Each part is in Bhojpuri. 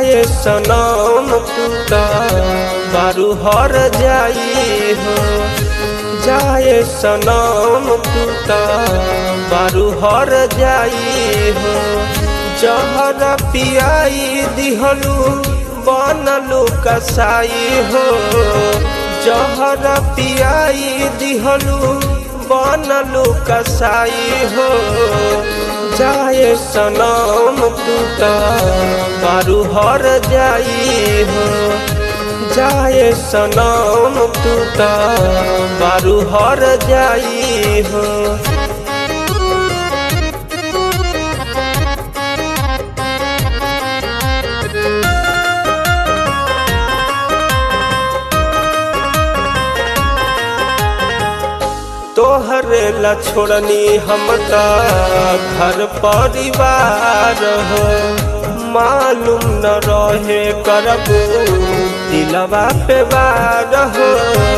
जाए सनम तू त बारू हर जाई हो जाए सनम तू त बारू हर जाई हो जहर पियाई दिहलू बनलू कसाई हो जहर पियाई दिहलू बनलू कसाई हो जाए सनम तू त बारू हर जाई हो जाए सनम तू त बारू हर जाई हो तोहरे ला छोड़नी हम त घर परिवार हो मालूम न रहे करबू दिलवा पे बार हो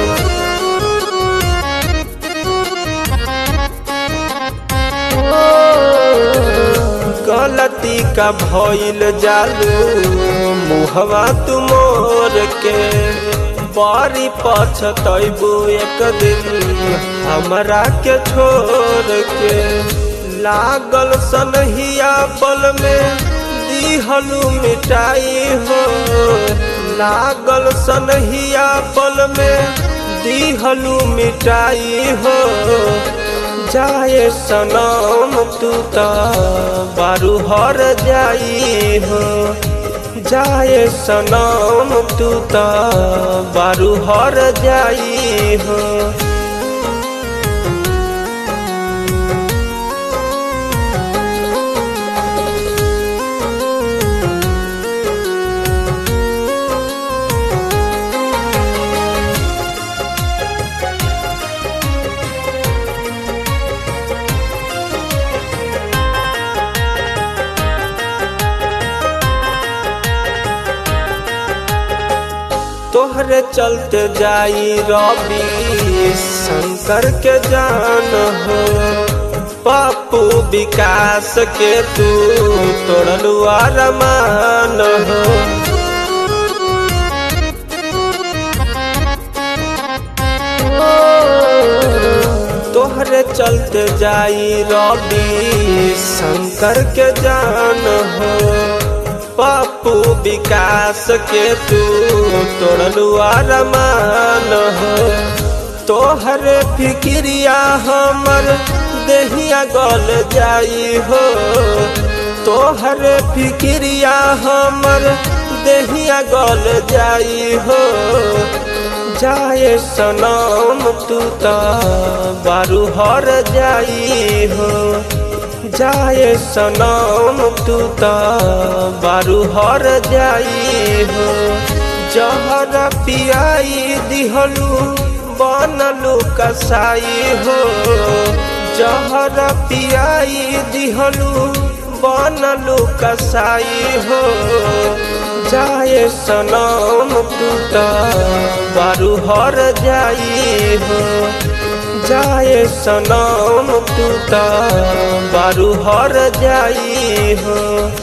गलती का भइल जालू मुहवा तुमोर के बारी पछतैबू एक दिन हमरा के छोड़ के लागल सनहिया पल में दिहलू मिटाई हो लागल सनहिया पल में दिहलू मिटाई हो जाए सनम तू त बारू हर जाई हो जाए सनम तू त बारू हर जाई हो तोहरे चलते जाई रवि शंकर के जान हो पप्पू विकास के तू तोड़लू अरमान हो तोहरे चलते जाई रवि शंकर के जान हो पप्पू विकास के तू तोड़लू अरमान हो तोहरे फिक्रिया हमर देहिया गल जाई हो तोहरे फिक्रिया हमर देहिया गल जाई हो जाए सनम तू त बारू हर जाई हो जाए सनम तू त बारू हर जाई हो जहर पियाई दिहलू बनलू कसाई हो जहर पियाई दिहलू बनलू कसाई हो जाए सनम तू त बारू हर जाई हो जाए सनम तू त बारू हर जाई हो